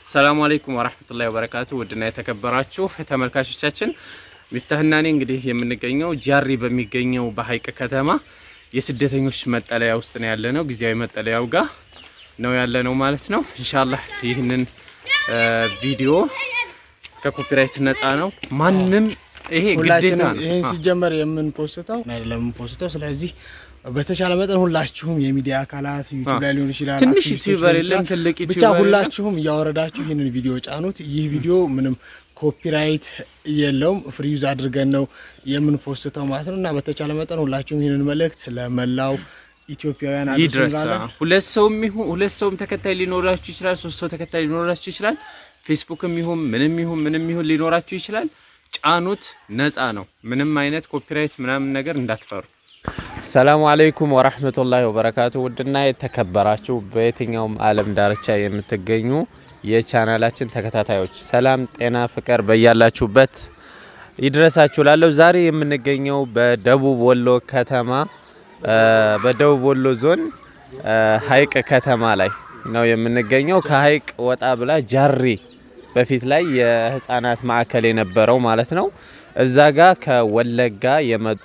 ሰላሙ አለይኩም ወራህመቱላሂ ወበረካቱ። ውድና የተከበራችሁ ተመልካቾቻችን ሚፍታህና እኔ እንግዲህ የምንገኘው ጃሪ በሚገኘው በሀይቅ ከተማ የስደተኞች መጠለያ ውስጥ ነው ያለነው። ጊዜያዊ መጠለያው ጋር ነው ያለነው ማለት ነው። ኢንሻአላህ ይህንን ቪዲዮ ከኮፒራይት ነፃ ነው። ማንም ይሄ ግዴታ ሁላችንም ነው። ይህን አ- ሲጀመር የምንፖስተው አይደለም የምንፖስተው። ስለዚህ በተቻለ መጠን ሁላችሁም የሚዲያ አካላት ዩቲዩብ ላይ ሊሆን ይችላል፣ ትንሽ አክቲቪስቶች ዩቲዩበር ሊሆን የለም፣ ይችላል። ትልቅ ብቻ ዩቲዩበር የለም። ሁላችሁም እያወረዳችሁ ይህንን ቪዲዮ ጫኑት። ይህ ቪዲዮ ምንም ኮፒራይት የለውም፣ ፍሪ ዩዝ አድርገን ነው የምንፖስተው ማለት ነው። እና በተቻለ መጠን ሁላችሁም ይህንን መልእክት ለመላው ኢትዮጵያውያን አድርሱ ይድረስ። እንላለን። ሁለት ሰውም ይሁን ሁለት ሰውም ተከታይ ሊኖራችሁ ይችላል። ሶስት ሰው ተከታይ ሊኖራችሁ ይችላል። ፌስቡክም ይሁን ምንም ይሁን ምንም ይሁን ሊኖራችሁ ይችላል። ጫኑት፣ ነፃ ነው። ምንም አይነት ኮፒራይት ምናምን ነገር እንዳትፈሩ። ሰላሙ አለይኩም ወራህመቱላሂ ወበረካቱ። ውድና የተከበራችሁ በየትኛውም ዓለም ዳርቻ የምትገኙ የቻናላችን ተከታታዮች ሰላም፣ ጤና፣ ፍቅር በያላችሁበት ይድረሳችሁ ላለሁ ዛሬ የምንገኘው በደቡብ ወሎ ከተማ እ በደቡብ ወሎ ዞን እ ሀይቅ ከተማ ላይ ነው የምንገኘው። ከሀይቅ ወጣ ብላ ጃሪ በፊት ላይ የህፃናት ማዕከል የነበረው ማለት ነው። እዛ ጋ ከወለጋ የመጡ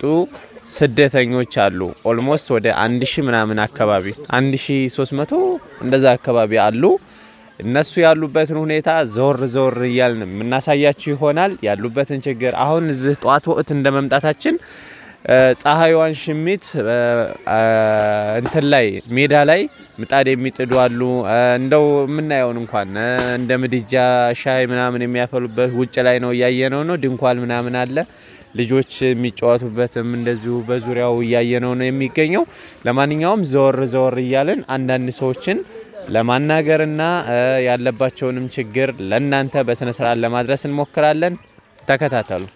ስደተኞች አሉ። ኦልሞስት ወደ አንድ ሺህ ምናምን አካባቢ አንድ ሺህ ሶስት መቶ እንደዛ አካባቢ አሉ። እነሱ ያሉበትን ሁኔታ ዞር ዞር እያልን የምናሳያችሁ ይሆናል። ያሉበትን ችግር አሁን እዚህ ጠዋት ወቅት እንደ መምጣታችን እ ፀሐይዋን ሽሚት እ እ እንትን ላይ ሜዳ ላይ ምጣድ የሚጥዱ አሉ። እ እንደው የምናየውን እንኳን እ እንደ ምድጃ ሻይ ምናምን የሚያፈሉበት ውጭ ላይ ነው እያየነው ነው። ድንኳን ምናምን አለ። ልጆች የሚጫወቱበትም እንደዚሁ በዙሪያው እያየነው ነው የሚገኘው። ለማንኛውም ዘወር ዘወር እያልን አንዳንድ ሰዎችን ለማናገርና እ ያለባቸውንም ችግር ለእናንተ በስነ ስርዓት ለማድረስ እንሞክራለን። ተከታተሉ።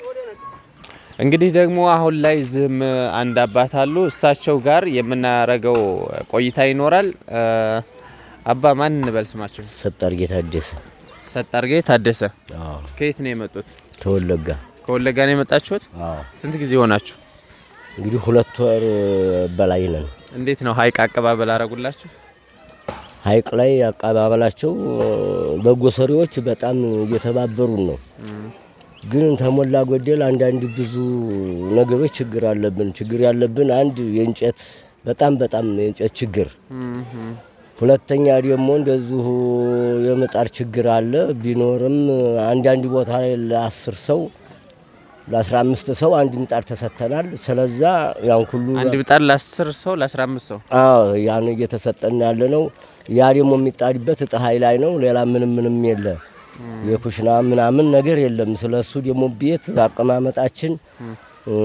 እንግዲህ ደግሞ አሁን ላይ ዝም አንድ አባት አሉ። እሳቸው ጋር የምናረገው ቆይታ ይኖራል። እ አባ ማን እንበል ስማቸው? ሰጣርጌ ታደሰ ሰጣርጌ ታደሰ። አዎ፣ ከየት ነው የመጡት? ተወለጋ ከወለጋ ነው የመጣችሁት? አዎ። ስንት ጊዜ ሆናችሁ? እንግዲህ ሁለት ወር በላይ ነን። እንዴት ነው ሀይቅ አቀባበል አረጉላችሁ? ሀይቅ ላይ አቀባበላቸው በጎ ሰሪዎች በጣም እየተባበሩን ነው። ግን ተሞላ ጎደል አንዳንድ ብዙ ነገሮች ችግር አለብን። ችግር ያለብን አንድ የእንጨት በጣም በጣም የእንጨት ችግር፣ ሁለተኛ ደግሞ እንደዚሁ የምጣድ ችግር አለ። ቢኖርም አንዳንድ ቦታ ላይ ለአስር ሰው ለአስራ አምስት ሰው አንድ ምጣድ ተሰጥተናል። ስለዛ ያን ሁሉ አንድ ምጣድ ለ10 ሰው ለ15 ሰው አዎ ያን እየተሰጠን ያለ ነው። ያ ደግሞ የሚጣድበት ፀሐይ ላይ ነው። ሌላ ምንም ምንም የለ የኩሽና ምናምን ነገር የለም። ስለሱ ደግሞ ቤት አቀማመጣችን እ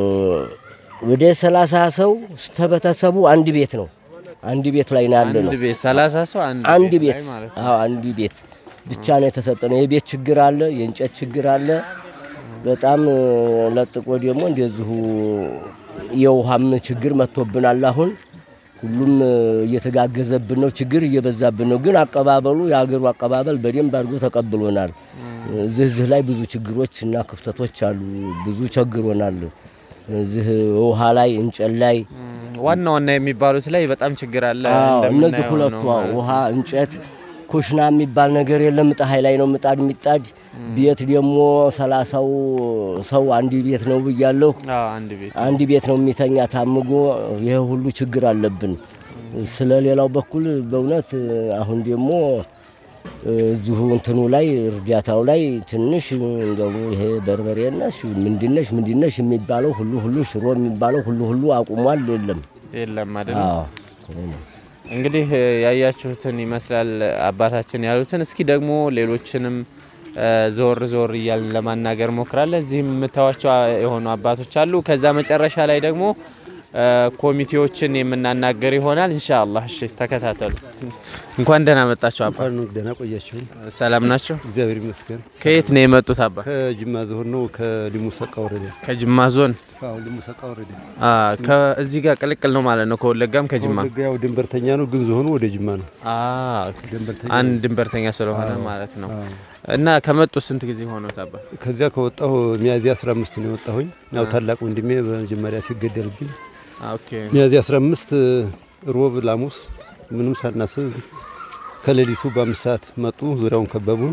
ወደ ሰላሳ ሰው ተበተሰቡ አንድ ቤት ነው። አንድ ቤት ላይ ነው ያለ ነው። አንድ ቤት 30 ሰው አንድ, አንድ ላይ ቤት ማለት ነው። አዎ አንድ ቤት ብቻ ነው የተሰጠነው። የቤት ችግር አለ፣ የእንጨት ችግር አለ። በጣም እ ለጥቆ ደግሞ እንደዚሁ የውሃም ችግር መጥቶብናል። አሁን ሁሉም እ እየተጋገዘብን ነው፣ ችግር እየበዛብን ነው። ግን አቀባበሉ የሀገሩ አቀባበል በደንብ አድርጎ ተቀብሎናል። እዚህ እዚህ ላይ ብዙ ችግሮች እና ክፍተቶች አሉ። ብዙ ቸግሮናል። እዚህ ውሃ ላይ እንጨት ላይ ዋና ዋና የሚባሉት ላይ በጣም ችግር አለ። አዎ፣ እነዚህ እንደምናየው ሁለቱ ነው አዎ፣ ማለት ነው። ውሃ፣ እንጨት፣ ኩሽና የሚባል ነገር የለም። ፀሐይ ላይ ነው ምጣድ የሚጣድ። ቤት ደግሞ ሰላሳው ሰው አንድ ቤት ነው ብያለሁ። አዎ አንድ ቤት አንድ ቤት ነው የሚተኛ ታምጎ። ይሄ ሁሉ ችግር አለብን። ስለ ሌላው በኩል በእውነት አሁን ደግሞ እዚሁ እንትኑ ላይ እርዳታው ላይ ትንሽ እንደው ይሄ በርበሬነሽ ምንድነሽ ምንድነሽ የሚባለው ሁሉ ሁሉ ሽሮ የሚባለው ሁሉ ሁሉ አቁሟል። የለም የለም አይደል? አዎ እንግዲህ እ ያያችሁትን ይመስላል አባታችን ያሉትን። እስኪ ደግሞ ሌሎችንም እ ዞር ዞር እያልን ለማናገር ሞክራለን። እዚህም የምታዩቸው የሆኑ አባቶች አሉ። ከዛ መጨረሻ ላይ ደግሞ እ ኮሚቴዎችን የምናናገር ይሆናል ኢንሻአላህ። እሺ ተከታተሉ። እንኳን ደህና መጣችሁ አባ። እንኳን ደህና ቆያችሁ። ሰላም ናቸው? እግዚአብሔር ይመስገን። ከየት ነው የመጡት አባ? ከጅማ ዞን ነው፣ ከሊሙ ሰቃ ወረዳ። ከጅማ ዞን። አዎ ሊሙ ሰቃ ወረዳ። አ ከዚህ ጋር ቅልቅል ነው ማለት ነው። ከወለጋም ከጅማ ከወለጋ ያው ድንበርተኛ ነው፣ ግን ዞኑ ወደ ጅማ ነው። አ ድንበርተኛ አንድ ድንበርተኛ ስለሆነ ማለት ነው። እና ከመጡ ስንት ጊዜ ሆኖት አባ? ከዚያ ከወጣሁ ሚያዝያ 15 ነው የወጣሁኝ። ያው ታላቅ ወንድሜ በመጀመሪያ ሲገደልብኝ ኦኬ ሚያዝያ 15 ሮብ ላሙስ ምንም ሳናስብ ከሌሊቱ በአምስት ሰዓት መጡ፣ ዙሪያውን ከበቡን።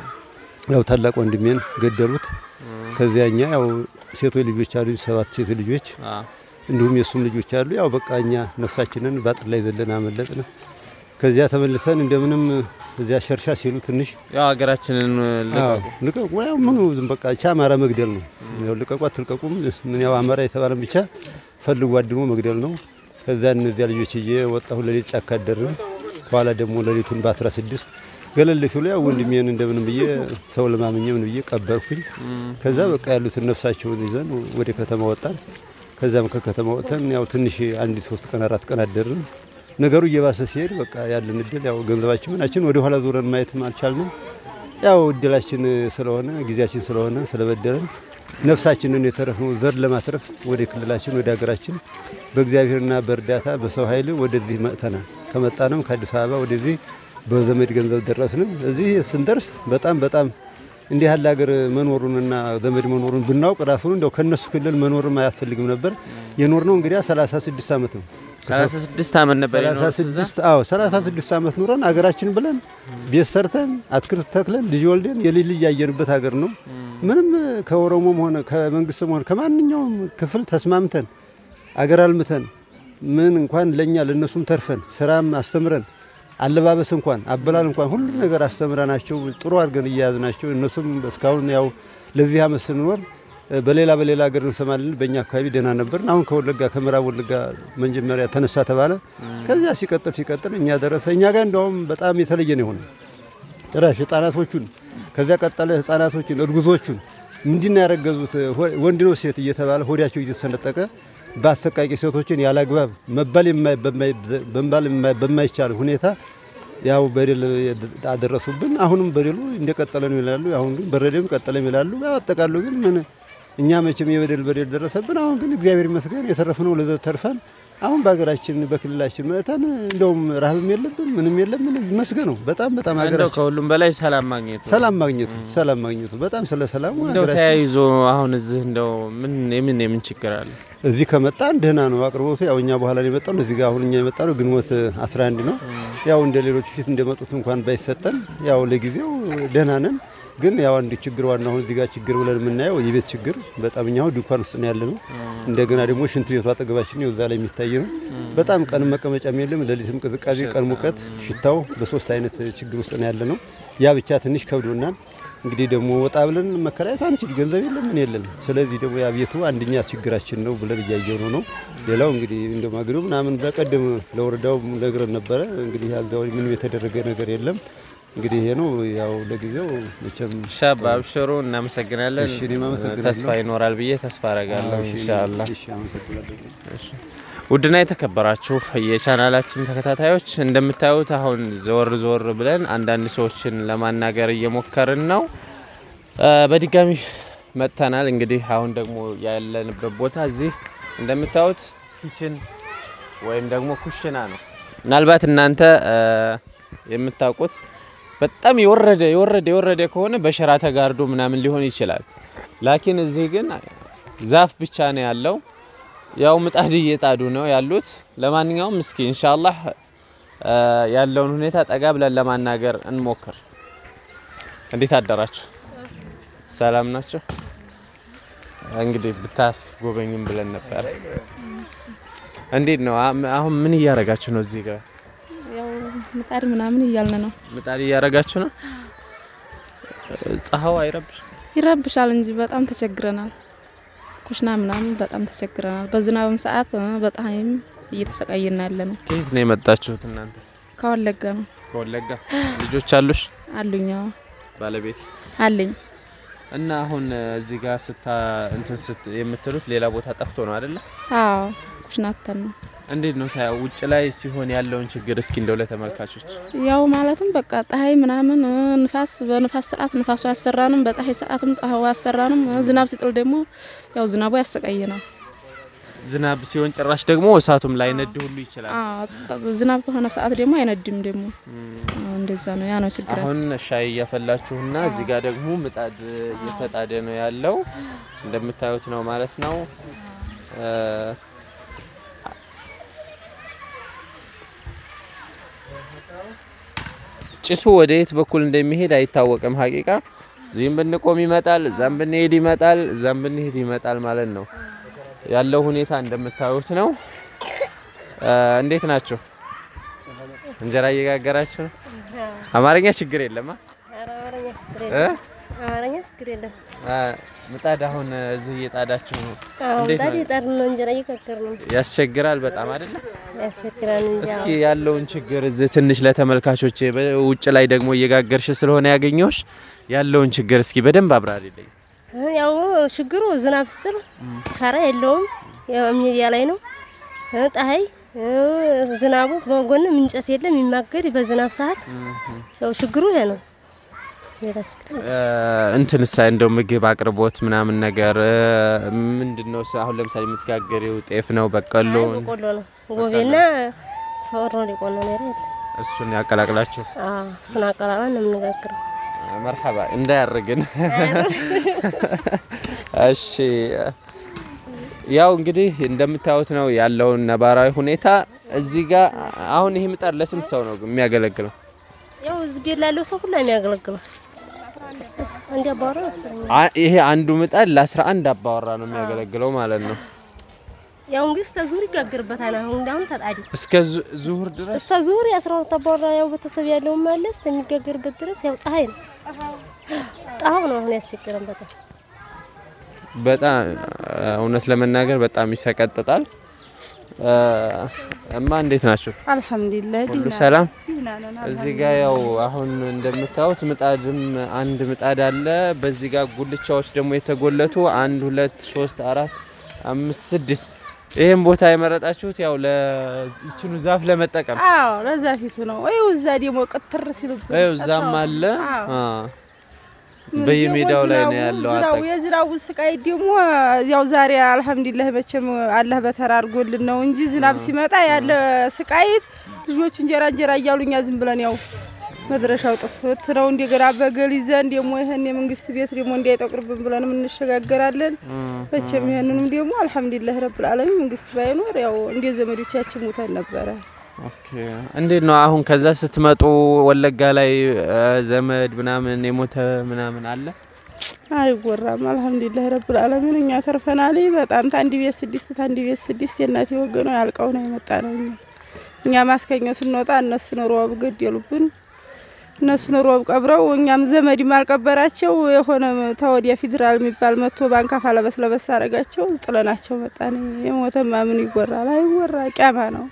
ያው ታላቅ ወንድሜን ገደሉት። ከዚያ እኛ ያው ሴቶች ልጆች አሉ፣ ሰባት ሴቶች ልጆች እንዲሁም የእሱም ልጆች አሉ። ያው በቃ እኛ ነፍሳችንን በአጥር ላይ ዘለን አመለጥን። ከዚያ ተመልሰን እንደምንም እዚያ ሸርሻ ሲሉ ትንሽ ያው ሀገራችንን አዎ፣ ልቀቁ ያው ምኑ ዝም በቃ ቻ አማራ መግደል ነው። ያው ልቀቁ አትልቀቁም ምን ያው አማራ የተባለን ብቻ ፈልጉ አድሞ መግደል ነው። ከዛ እነዚያ ልጆች እየ ወጣሁ ሌሊት ጫካ አደርን። በኋላ ደግሞ ሌሊቱን በ16 ገለል ሲሉ ያው ወንድሜን እንደምን ብዬ ሰው ለማምኘ ምን ብዬ ቀበርኩኝ። ከዛ በቃ ያሉትን ነፍሳቸውን ይዘን ወደ ከተማ ወጣን። ከዛም ከከተማ ወጥተን ያው ትንሽ አንድ ሶስት ቀን አራት ቀን አደርን። ነገሩ እየባሰ ሲሄድ በቃ ያለን እድል ያው ገንዘባችን ምናችን ወደ ኋላ ዞረን ማየትም አልቻልንም። ያው እድላችን ስለሆነ ጊዜያችን ስለሆነ ስለበደለን ነፍሳችንን የተረፍነው ዘር ለማትረፍ ወደ ክልላችን ወደ ሀገራችን በእግዚአብሔርና በእርዳታ በሰው ኃይል ወደዚህ መጥተናል። ከመጣንም ከአዲስ አበባ ወደዚህ በዘመድ ገንዘብ ደረስንም። እዚህ ስንደርስ በጣም በጣም እንዲህ ያለ ሀገር መኖሩንና ዘመድ መኖሩን ብናውቅ ራሱን እንደው ከነሱ ክልል መኖርም አያስፈልግም ነበር። የኖር ነው እንግዲህ 36 ዓመት ነው። 36 ዓመት ነበር የኖሩት እዛ? 36 አዎ 36 ዓመት ኑረን አገራችን ብለን ቤት ሰርተን አትክልት ተክለን ልጅ ወልደን የልጅ ልጅ ያየንበት ሀገር ነው። ምንም ከኦሮሞም ሆነ ከመንግስትም ሆነ ከማንኛውም ክፍል ተስማምተን አገር አልምተን ምን እንኳን ለኛ ለነሱም ተርፈን ስራም አስተምረን አለባበስ እንኳን አበላል እንኳን ሁሉ ነገር አስተምረናቸው ጥሩ አድርገን እያያዝናቸው እነሱም እስካሁን ያው ለዚህ አመት ስንኖር በሌላ በሌላ ሀገር እንሰማለን። በእኛ አካባቢ ደህና ነበርን። አሁን ከወለጋ ከምዕራብ ወለጋ መጀመሪያ ተነሳ ተባለ። ከዚያ ሲቀጥል ሲቀጥል እኛ ደረሰ። እኛ ጋር እንደውም በጣም የተለየ ነው የሆነ ጭራሽ ህጻናቶቹን ከዚያ ቀጠለ ህጻናቶቹን እርጉዞቹን ምንድን ያረገዙት ወንድ ነው ሴት እየተባለ ሆዳቸው እየተሰነጠቀ በአሰቃቂ ሴቶችን ያለ አግባብ መባል የማይ- በማይ- በመባል የማይ- በማይቻል ሁኔታ ያው በደል አደረሱብን። አሁንም በደሉ እንደቀጠለ ነው ይላሉ። አሁን ግን በረደም ቀጠለም ይላሉ። ያው አጠቃሉ ግን ምን እኛ መቼም የበደል በደል ደረሰብን። አሁን ግን እግዚአብሔር ይመስገን የተረፍነው ለዘብ ተርፈን አሁን በሀገራችን በክልላችን መጥተን እንደውም ረሃብም የለብን ምንም የለም። ምን ይመስገነው በጣም በጣም እንደው ሀገራችን ከሁሉም በላይ ሰላም ማግኘቱ ነው። ሰላም ማግኘቱ ሰላም ማግኘቱ በጣም ስለ ሰላሙ እንደው ሀገራችን ተያይዞ አሁን እዚህ እንደው ምን የምን የምን ችግር አለ? እዚህ ከመጣን ደህና ነው አቅርቦቱ። ያው እኛ በኋላ ነው የመጣው። እዚህ ጋር አሁን እኛ የመጣ ነው ግንቦት 11 ነው። ያው እንደ ሌሎቹ ፊት እንደመጡት እንኳን ባይሰጠን ያው ለጊዜው ደህና ነን። ግን ያው አንድ ችግር ዋና አሁን እዚህ ጋር ችግር ብለን የምናየው የቤት ችግር በጣም እኛ አሁን ድንኳን ውስጥ ነው ያለ ነው። እንደገና ደግሞ ሽንት ቤቱ አጠገባችን ነው፣ እዛ ላይ የሚታይ ነው። በጣም ቀን መቀመጫም የለም፣ ሌሊትም ቅዝቃዜ፣ ቀን ሙቀት፣ ሽታው በሶስት አይነት ችግር ውስጥ ነው ያለ ነው። ያ ብቻ ትንሽ ከብዶናል። እንግዲህ ደግሞ ወጣ ብለን መከራየት አንችል፣ ገንዘብ የለም ምን የለም። ስለዚህ ደግሞ ያ ቤቱ አንደኛ ችግራችን ነው ብለን እያየነው ነው። ሌላው እንግዲህ እንደ ማገዶ ምናምን በቀደም ለወረዳው ነግረን ነበረ። እንግዲህ ያዛው ምንም የተደረገ ነገር የለም። እንግዲህ ይሄ ነው ያው ለጊዜው መቼም ሻባ አብሽሩ፣ እናመሰግናለን። እሺ፣ እኔም አመሰግናለሁ። ተስፋ ይኖራል ብዬ ተስፋ አረጋለሁ ኢንሻአላህ። እሺ፣ አመሰግናለሁ። ውድና የተከበራችሁ የቻናላችን ተከታታዮች እንደምታዩት አሁን ዘወር ዘወር ብለን አንዳንድ ሰዎችን ለማናገር እየሞከርን ነው። እ በድጋሚ መጥተናል። እንግዲህ አሁን ደግሞ ያለንበት ቦታ እዚህ እንደምታዩት ኪችን ወይም ደግሞ ኩሽና ነው። ምናልባት እናንተ እ የምታውቁት በጣም የወረደ የወረደ የወረደ ከሆነ በሸራ ተጋርዶ ምናምን ሊሆን ይችላል። ላኪን እዚህ ግን ዛፍ ብቻ ነው ያለው። ያው ምጣድ እየጣዱ ነው ያሉት። ለማንኛውም እስኪ ኢንሻአላህ እ ያለውን ሁኔታ ጠጋ ብለን ለማናገር እንሞክር። እንዴት አደራችሁ? ሰላም ናቸው? እንግዲህ ብታስ ጎበኙም ብለን ነበር። እንዴት ነው አም- አሁን ምን እያረጋችሁ ነው? እዚህ ጋር ያው ምጣድ ምናምን እያልን ነው። ምጣድ እያረጋችሁ ነው። ፀሐው አይረብሽ? ይረብሻል እንጂ በጣም ተቸግረናል። ኩሽና ምናምን በጣም ተቸግረናል። በዝናብም ሰዓት እ፣ በፀሐይም እየተሰቃየን ያለ ነው። ከየት ነው የመጣችሁት እናንተ? ከወለጋ ነው ከወለጋ። ልጆች አሉሽ? አሉኝ። አዎ ባለቤት አለኝ። እና አሁን እዚህ ጋር ስታ እንትን ስት የምትሉት ሌላ ቦታ ጠፍቶ ነው አይደለ? አዎ ኩሽና ትተን ነው እንዴት ነው ታያ ውጭ ላይ ሲሆን ያለውን ችግር እስኪ እንደው ለተመልካቾች ያው ማለትም በቃ ፀሐይ ምናምን እ፣ ንፋስ በንፋስ ሰዓት ንፋሱ አያሰራንም፣ በፀሐይ ሰዓትም ፀሐዩ አያሰራንም። እ፣ ዝናብ ሲጥል ደግሞ ያው ዝናቡ ያሰቃየናል። ዝናብ ሲሆን ጭራሽ ደግሞ እሳቱም ላይ ነድ ሁሉ ይችላል። አዎ ዝናብ ከሆነ ሰዓት ደግሞ አይነድም ደግሞ አዎ፣ እንደዛ ነው። ያ ነው ችግራችን። አሁን ሻይ እያፈላችሁና እዚህ ጋር ደግሞ ምጣድ እየተጣደ ነው ያለው እንደምታዩት ነው ማለት ነው። እ፣ ጭሱ ወደ የት በኩል እንደሚሄድ አይታወቅም። ሀቂቃ እዚህም ብንቆም ይመጣል፣ እዛም ብንሄድ ይመጣል፣ እዛም ብንሄድ ይመጣል ማለት ነው። ያለው ሁኔታ እንደምታዩት ነው። እ፣ እንዴት ናችሁ? እንጀራ እየጋገራችሁ ነው? አማርኛ ችግር የለም አ? እ? አማርኛ ችግር የለም። አ፣ ምጣድ አሁን እዚህ እየጣዳችሁ ነው። አዎ እንዴት ምጣድ ነው? የጣድ ነው እንጀራ እየጋገር ነው። ያስቸግራል በጣም አይደለ? ያስቸግራል እንጂ እስኪ ያለውን ችግር እዚህ ትንሽ ለተመልካቾች ውጭ ላይ ደግሞ እየጋገርሽ ስለሆነ ያገኘሁሽ ያለውን ችግር እስኪ በደንብ አብራሪልኝ። አዎ። ያው ችግሩ ዝናብ ስር ካራ የለውም። ያው ሚዲያ ላይ ነው እ፣ ፀሐይ እ፣ ዝናቡ በጎንም እንጨት የለም የሚማገድ በዝናብ ሰዓት ያው ችግሩ ይሄ ነው። ሌላ ችግር የለም። እ፣ እንትንሳ እንደው ምግብ አቅርቦት ምናምን ነገር እ፣ ምንድን ነው ስ- አሁን ለምሳሌ የምትጋገሪው ጤፍ ነው በቀሎ አይ በቆሎ ነው ጎቤና ፎርኖ ሊቆሎ ነው ያለ። እሱን ያቀላቅላችሁ አዎ እሱን አቀላቅለን ነው የምንጋግረው። መርሐባ እንዳያርግን። እሺ ያው እንግዲህ እንደምታዩት ነው ያለውን ነባራዊ ሁኔታ። እዚህ ጋር አሁን ይሄ ምጣድ ለስንት ሰው ነው የሚያገለግለው? ያው እዚህ ቤት ላለው ሰው ሁሉ የሚያገለግለው አንድ አባወራ መሰለኝ። አ- ይሄ አንዱ ምጣድ ለ11 አባወራ ነው የሚያገለግለው ማለት ነው። ያው እንግዲህ እስከ ዙር ይጋግርበታል። አሁን እንዳሁን ተጣዲ እስከ ዙ- ዙሁር ድረስ እስከ ዙር የአስራ ሁለት አባወራ ያው ቤተሰብ ያለውም አለ እስከሚጋገርበት ድረስ ያው ፀሐይ ነው ጣሀው ነው አሁን ያስቸግረን በጣም በጣም እውነት ለመናገር በጣም ይሰቀጥጣል። እ፣ እማ እንዴት ናቸው? አልሐምዱሊላህ ሁሉ ደህና ሰላም? ደህና ነን። እዚህ ጋር ያው አሁን እንደምታዩት ምጣድም አንድ ምጣድ አለ። በዚህ ጋር ጉልቻዎች ደግሞ የተጎለቱ አንድ ሁለት ሶስት አራት አምስት ስድስት። ይህም ቦታ የመረጣችሁት ያው ለይችኑ ዛፍ ለመጠቀም አዎ ለዛ ፊቱ ነው ወይ እዛ ደግሞ ቅትር ሲልብን ይኸው እዛም አለ አዎ። አ፣ በየሜዳው ላይ ነው ዝናቡ- ያለው። ዝናቡ አጠቅ- የዝናቡ ስቃይ ደግሞ ያው ዛሬ አልሐምዱሊላህ መቼም አላህ በተራ አድርጎልን ነው እንጂ ዝናብ ሲመጣ ያለ ስቃይ ልጆቹ እንጀራ እንጀራ እያሉኛ ዝም ብለን ያው መድረሻው ጥፍት ነው። እንደገና በገል ይዘን ደግሞ ይህን የመንግስት ቤት ደግሞ እንዳይጠቁርብን ብለንም እንሸጋገራለን። መቼም ይህንንም ደግሞ አልሐምዱሊላህ ረብል ዓለሚን መንግስት ባይኖር ያው እንደ ዘመዶቻችን ሙተን ነበረ። ኦኬ። እንዴት ነው አሁን ከዛ ስትመጡ ወለጋ ላይ እ፣ ዘመድ ምናምን የሞተ ምናምን አለ? አይወራም። አልሐምዱሊላህ ረብል ዓለሚን እኛ ተርፈናል። በጣም ታንዲ ቤት ስድስት ታንዲ ቤት ስድስት የእናቴ ወገኖ ያልቀው ነው የመጣ ነው። እኛ እኛ ማስከኛ ስንወጣ እነሱን ሮብ ገደሉብን። እነሱን ሮብ ቀብረው እኛም ዘመድም አልቀበራቸው የሆነ ተወዲያ ፌዴራል የሚባል መጥቶ ባንካፋ ለበስ ለበስ አረጋቸው ጥለናቸው መጣን። የሞተማ ምን ይወራል? አይወራ ቂያማ ነው።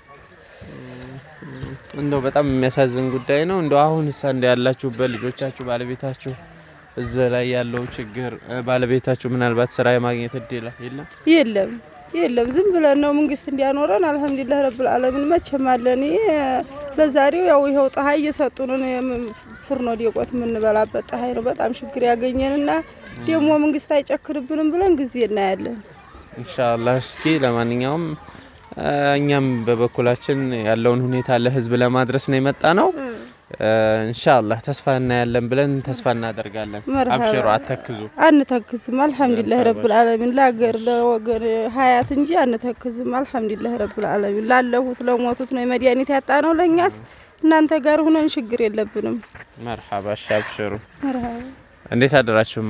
እንደው በጣም የሚያሳዝን ጉዳይ ነው። እንደው አሁን እሳ እንደ ያላችሁበት ልጆቻችሁ፣ ባለቤታችሁ እዛ ላይ ያለው ችግር እ፣ ባለቤታችሁ ምናልባት ስራ የማግኘት እድል የለም? የለም የለም፣ ዝም ብለን ነው መንግስት እንዲያኖረን። አልሐምዱሊላህ ረብል ዓለሚን መቼም አለን። ይሄ ለዛሬው ያው ይኸው ፀሐይ እየሰጡንን የም- ፉርኖ ዲቆት የምንበላበት ፀሐይ ነው። በጣም ችግር ያገኘንና ደግሞ መንግስት አይጨክንብንም ብለን ጊዜ እናያለን። ኢንሻአላህ። እስኪ ለማንኛውም እ፣ እኛም በበኩላችን ያለውን ሁኔታ ለህዝብ ለማድረስ ነው የመጣ ነው። እ፣ ኢንሻአላህ ተስፋ እናያለን ብለን ተስፋ እናደርጋለን። መርሀባ። አብሽሩ፣ አተክዙ። አንተክዝም። አልሐምዱሊላህ ረብል ዓለሚን ለሀገር ለወገን ሀያት እንጂ አንተክዝም። አልሐምዱሊላህ ረብል ዓለሚን ላለሁት ለሞቱት ነው የመድኃኒት ያጣ ነው። ለእኛስ እናንተ ጋር ሁነን ችግር የለብንም። መርሐባ። እሺ፣ አብሽሩ። መርሀባ እንዴት አደራችሁማ?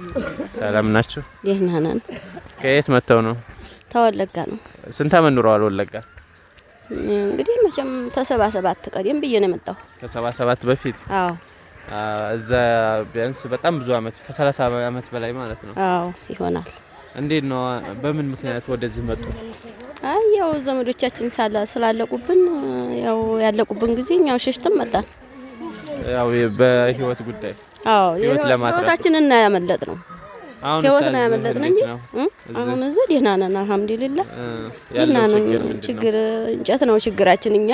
ሰላም ናችሁ? ደህና ነን። ከየት መጥተው ነው? ተወለጋ ነው ስንት አመት ኑረዋል ወለጋ? እንግዲህ መቼም ተሰባ ሰባት ቀደም ብዬ ነው የመጣሁ። ከሰባ ሰባት በፊት አዎ አ፣ እዛ ቢያንስ በጣም ብዙ አመት ከሰላሳ አመት በላይ ማለት ነው። አዎ ይሆናል። እንዴት ነው? በምን ምክንያት ወደዚህ መጡ? አይ ያው ዘመዶቻችን ሳላ- ስላለቁብን ያው ያለቁብን ጊዜ እኛው ሸሽተን መጣን። ያው በህይወት ጉዳይ አዎ ህይወት ለማትረፍ ህይወታችንን እና ያመለጥ ነው አሁን ህይወት እዛ ነው እዚህ ያመለጥን እንዴት እንጂ ነው? እ? እዚህ? አሁን እዚህ ደህና ነን አልሐምዱሊላህ። እ፣ ደህና ያለው ነን። ችግር ምንድን ነው? ችግር እንጨት ነው ችግራችን። እኛ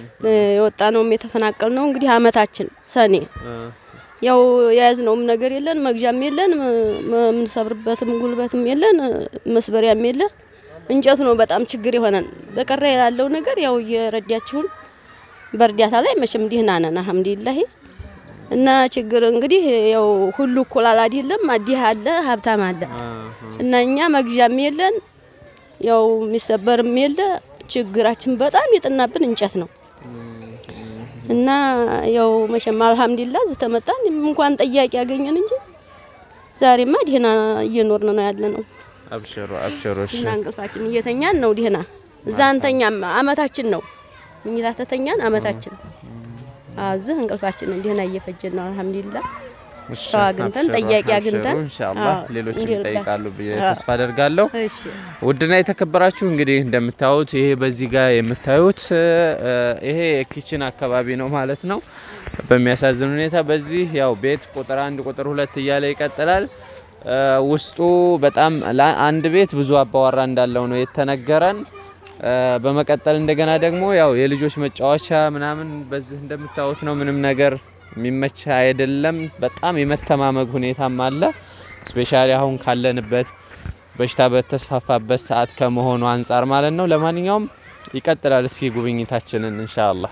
የወጣ ነውም የተፈናቀል ነው እንግዲህ አመታችን ሰኔ እ፣ ያው የያዝነውም ነገር የለን፣ መግዣም የለን፣ ም- የምንሰብርበትም ጉልበትም የለን፣ መስበሪያም የለን። እንጨቱ ነው በጣም ችግር የሆነን። በቀረ ያለው ነገር ያው እየረዳችሁን በእርዳታ ላይ መቼም ደህና ነን አልሐምዱሊላህ። እና ችግር እንግዲህ ያው ሁሉ እኩል አይደለም። አዲህ አለ፣ ሀብታም አለ እና እኛ መግዣም የለን፣ ያው የሚሰበርም የለ። ችግራችን በጣም የጠናብን እንጨት ነው። እና ያው መቼም አልሐምዱሊላ እዚህ ተመጣን እንኳን ጠያቂ ያገኘን እንጂ ዛሬማ ደህና እየኖርን ነው ያለ ነው አብሽሩ አብሽሩ። እሺ እና እንቅልፋችን እየተኛን ነው ደህና እዛ እንተኛም አመታችን ነው ምኝታ ተተኛን አመታችን አዎ እዚህ እንቅልፋችንን ደህና እየፈጀን ነው አልሐምዱሊላ እሺ፣ ሰው አግኝተን አብሽሩ፣ ጠያቂ አብሽሩ። አግኝተን ኢንሻአላህ አዎ፣ ሌሎችም እንዲረዳቸው። ይጠይቃሉ ብዬ አዎ። ተስፋ አደርጋለሁ። እሺ ውድና የተከበራችሁ እንግዲህ እንደምታዩት ይሄ በዚህ ጋር የምታዩት እ፣ ይሄ ኪችን አካባቢ ነው ማለት ነው። በሚያሳዝን ሁኔታ በዚህ ያው ቤት ቁጥር አንድ ቁጥር ሁለት እያለ ይቀጥላል። እ፣ ውስጡ በጣም ላ- አንድ ቤት ብዙ አባወራ እንዳለው ነው የተነገረን። እ፣ በመቀጠል እንደገና ደግሞ ያው የልጆች መጫወቻ ምናምን በዚህ እንደምታዩት ነው። ምንም ነገር የሚመች አይደለም። በጣም የመተማመግ ሁኔታም አለ። ስፔሻሊ አሁን ካለንበት በሽታ በተስፋፋበት ሰዓት ከመሆኑ አንጻር ማለት ነው። ለማንኛውም ይቀጥላል። እስኪ ጉብኝታችንን ኢንሻአላህ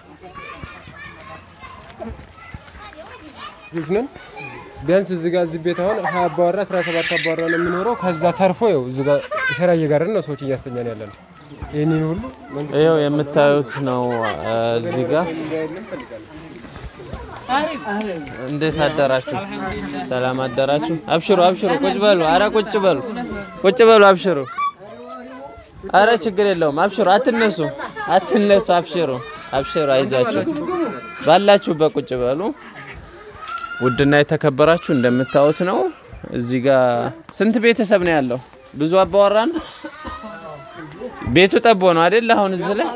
ልጆች ነን። ቢያንስ እዚህ ጋር እዚህ ቤት አሁን ሀያ አባወራ አስራ ሰባት አባወራ ነው የሚኖረው። ከዛ ተርፎ ይኸው እዚህ ጋር ሸራ እየጋርን ነው ሰዎች እያስተኛን ያለ ነው። ይህንን ሁሉ መንግስት ይኸው የምታዩት ነው። እ፣ እዚህ ጋር እንዴት አደራችሁ? ሰላም አደራችሁ? አብሽሩ አብሽሩ፣ ቁጭ በሉ። አረ ቁጭ በሉ፣ ቁጭ በሉ፣ አብሽሩ። አረ ችግር የለውም፣ አብሽሩ። አትነሱ፣ አትነሱ፣ አብሽሩ፣ አብሽሩ፣ አይዟችሁ። ባላችሁበት ቁጭ በሉ። ውድና የተከበራችሁ እንደምታዩት ነው። እዚህ ጋር ስንት ቤተሰብ ነው ያለው? ብዙ አባወራ ነው። ቤቱ ጠቦ ነው አይደል? አሁን እዚህ ላይ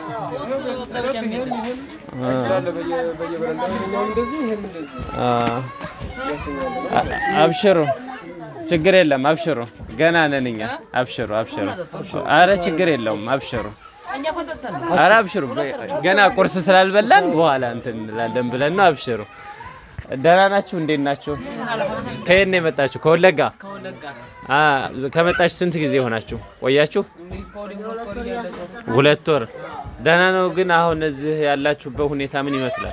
አ- አብሽሩ፣ ችግር የለም። አብሽሩ፣ ገና ነን እኛ። አብሽሩ፣ አብሽሩ። አረ ችግር የለውም። አብሽሩ፣ አረ አብሽሩ። ገና ቁርስ ስላልበላን በኋላ እንትን እንላለን ብለን ነው። አብሽሩ። ደህና ናችሁ? እንዴት ናችሁ? ከየት ነው የመጣችሁ? ከወለጋ አ ከመጣችሁ ስንት ጊዜ ሆናችሁ? ቆያችሁ? ሁለት ወር። ደህና ነው። ግን አሁን እዚህ ያላችሁበት ሁኔታ ምን ይመስላል?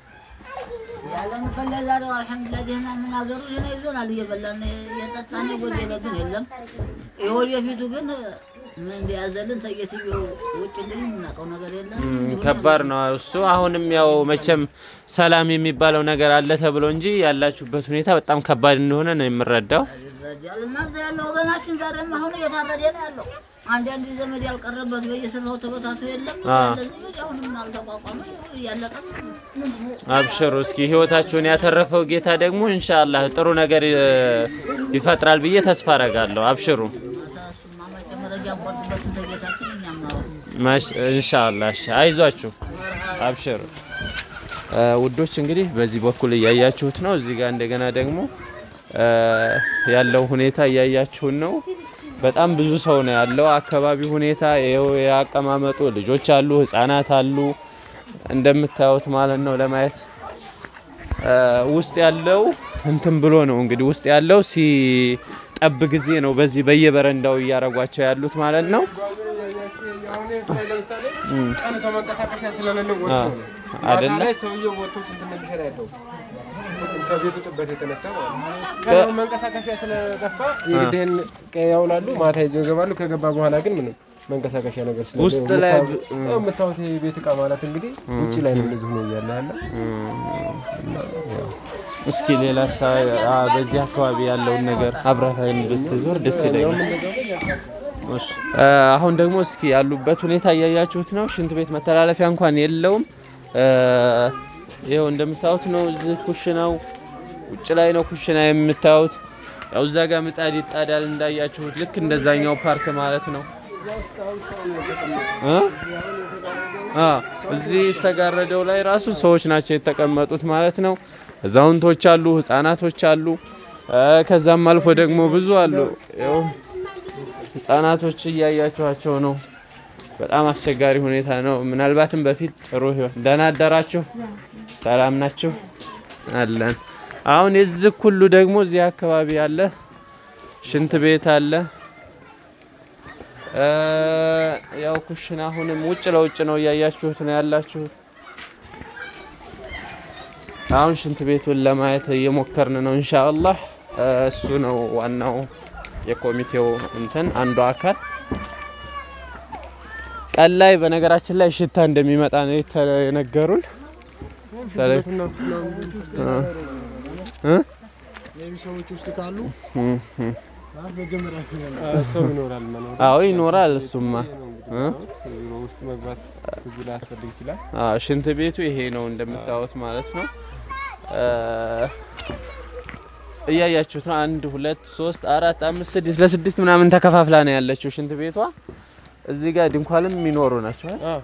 ያለንበት ለዛሬው አልሐምዱሊላህ ደህና ምን ሀገሩ ደህና ይዞናል። እየበላን እየጠጣን የጎደለብን የለም። የወደፊቱ ግን ምን እንደያዘልን ተየትየው ውጭ እንግዲህ የምናውቀው ነገር የለም። ም፣ ከባድ ነው እሱ። አሁንም ያው መቼም ሰላም የሚባለው ነገር አለ ተብሎ እንጂ ያላችሁበት ሁኔታ በጣም ከባድ እንደሆነ ነው የምረዳው። ይረዳል እና እዛ ያለው ወገናችን ዛሬም አሁን እየታረደ ነው ያለው። አንዳንድ ዘመድ ያልቀረበት በየስራው ተበታትሮ የለም አ። ያለ ዘመድ አሁንም አልተቋቋመ እያለቀ ነው። አብሽሩ እስኪ ህይወታችሁን ያተረፈው ጌታ ደግሞ ኢንሻአላህ ጥሩ ነገር እ፣ ይፈጥራል ብዬ ተስፋ አረጋለሁ። አብሽሩ እሱማ መቼም መረጃ እንቆርጥበትን ተጌታችን እኛም ነው ማሽ ኢንሻአላህ። እሺ አይዟችሁ፣ አብሽሩ እ፣ ውዶች። እንግዲህ በዚህ በኩል እያያችሁት ነው። እዚህ ጋር እንደገና ደግሞ እ፣ ያለው ሁኔታ እያያችሁን ነው። በጣም ብዙ ሰው ነው ያለው። አካባቢ ሁኔታ ይኸው ያቀማመጡ ልጆች አሉ፣ ህፃናት አሉ እንደምታዩት ማለት ነው። ለማየት እ፣ ውስጥ ያለው እንትን ብሎ ነው እንግዲህ ውስጥ ያለው ሲጠብ ጊዜ ነው በዚህ በየበረንዳው እያረጓቸው ያሉት ማለት ነው። ቀን ሰው መንቀሳቀሻ ስለሌለው ወጥቶ አ፣ ነው። አይደለ? ማታ ላይ ሰውየው ወጥቶ ስንት እንደሚሰራ ያለው ከቤቱ ጥበት የተነሳ ማለት ነው። ከ- ቀን መንቀሳቀሻ ስለጠፋ የግድህን ቀን ያውላሉ፣ ማታ ይዘው ይገባሉ። ከገባ በኋላ ግን ምንም መንቀሳቀሻ ነገር ስለሌለው ውስጥ ላይ ብ- የምታዩት- ያው የምታዩት የቤት እቃ ማለት እንግዲህ ውጭ ላይ ነው እንደዚህ ሆኖ እያለ ያለ እስኪ ሌላ ሳ አ፣ በዚህ አካባቢ ያለውን ነገር አብረህን ብትዞር ደስ ይለኛል። እሺ፣ አ፣ አሁን ደግሞ እስኪ ያሉበት ሁኔታ እያያችሁት ነው። ሽንት ቤት መተላለፊያ እንኳን የለውም። አ፣ ይኸው እንደምታዩት ነው። እዚህ ኩሽናው ውጭ ላይ ነው ኩሽና የምታዩት። ያው እዛ ጋር ምጣድ ይጣዳል እንዳያችሁት፣ ልክ እንደዛኛው ፓርክ ማለት ነው። እ? አ፣ እዚህ የተጋረደው ላይ ራሱ ሰዎች ናቸው የተቀመጡት ማለት ነው። አዛውንቶች አሉ፣ ህጻናቶች አሉ። አ፣ ከዛም አልፎ ደግሞ ብዙ አሉ። ይኸው ህጻናቶች እያያችኋቸው ነው። በጣም አስቸጋሪ ሁኔታ ነው። ምናልባትም በፊት ጥሩ ይሆን። ደህና አደራችሁ? ሰላም ናችሁ? አለን። አሁን የዚህ ሁሉ ደግሞ እዚህ አካባቢ አለ፣ ሽንት ቤት አለ። እ፣ ያው ኩሽና አሁንም ውጭ ለውጭ ነው እያያችሁት ነው ያላችሁት። አሁን ሽንት ቤቱን ለማየት እየሞከርን ነው ኢንሻአላህ። እ፣ እሱ ነው ዋናው የኮሚቴው እንትን አንዱ አካል። ቀን ላይ በነገራችን ላይ ሽታ እንደሚመጣ ነው የተነገሩን። ተለ- እ? ሜቢ ሰዎች ውስጥ ካሉ እም፣ እም። መጀመሪያ ሰው ይኖራል መኖር አዎ ይኖራል። እሱማ እ? ቢሮ ውስጥ መግባት ብዙ ላያስፈልግ ይችላል። አዎ ሽንት ቤቱ ይሄ ነው እንደምታዩት ማለት ነው። እ፣ እያያችሁት ነው። አንድ ሁለት ሶስት አራት አምስት ስድስት ለስድስት ምናምን ተከፋፍላ ነው ያለችው ሽንት ቤቷ። እዚህ ጋር ድንኳንም የሚኖሩ ናቸው። አይደል?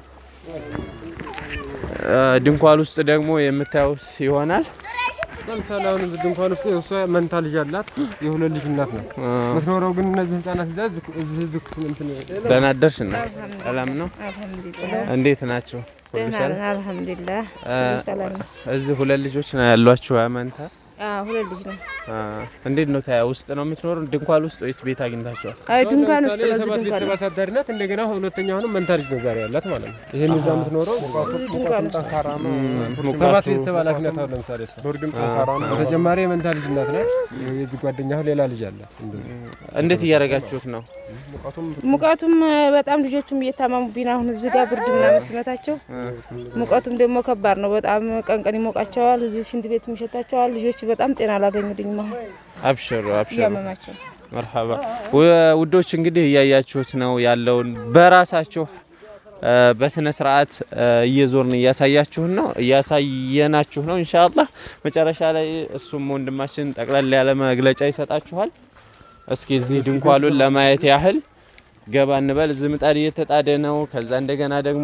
እ፣ ድንኳን ውስጥ ደግሞ የምታዩት ይሆናል። ለምሳሌ አሁን እዚህ ድንኳን ውስጥ እሷ መንታ ልጅ አላት፣ የሁለት ልጅ እናት ነው የምትኖረው። ግን እነዚህ ህጻናት ይዛ እዚህ እዚህ እዚህ እንትን ደህና አደርሽ እና ሰላም ነው። እንዴት ናቸው? ሁሉ ደህና ሰላም? ነን፣ አልሐምዱሊላህ እ፣ ሁሉ ሰላም ነው። እዚህ ሁለት ልጆች ነው ያሏችሁ መንታ? አዎ ሁለት ልጅ ነው። አ፣ እንዴት ነው ታያ ውስጥ ነው የምትኖሩ ድንኳን ውስጥ ወይስ ቤት አግኝታችኋል? አይ ድንኳን ውስጥ ለምሳሌ ነው። እዚህ የሰባት ድንኳን ቤተሰብ ነው። አሳዳሪ ናት። እንደገና ሁለተኛ አሁንም መንታ ልጅ ነው ዛሬ ያላት ማለት ነው። ይሄን እዛ የምትኖረው ድንኳን ውስጥ ጠንካራ ነው። ሰባት ቤተሰብ ኃላፊነት አሁን ለምሳሌ እሷ ብርድም ጠንካራ ነው። በተጨማሪ የመንታ ልጅ እናት ናት። የዚህ ጓደኛ አሁን ሌላ ልጅ አለ። እንዴት እያደረጋችሁት ነው? ሙቀቱም እ፣ በጣም ልጆቹም እየታመሙብኝ ነው። አሁን እዚህ ጋር ብርድ ምናምን ሲመታቸው ሙቀቱም ደግሞ ከባድ ነው። በጣም ቀን ቀን ይሞቃቸዋል። እዚህ ሽንት ቤትም ይሸታቸዋል። ልጆቹ በጣም ጤና አላገኙልኝም። አሁን አብሽሩ አብሽሩ። እያመማቸው መርሐባ ወ- ውዶች እንግዲህ እያያችሁት ነው ያለውን በራሳችሁ እ፣ በስነ ስርዓት እ፣ እየዞርን እያሳያችሁን ነው እያሳየናችሁ ነው። ኢንሻአላህ መጨረሻ ላይ እሱም ወንድማችን ጠቅላላ ያለ መግለጫ ይሰጣችኋል። እስኪ እዚህ ድንኳሉን ለማየት ያህል ገባ እንበል። እዚህ ምጣድ እየተጣደ ነው። ከዛ እንደገና ደግሞ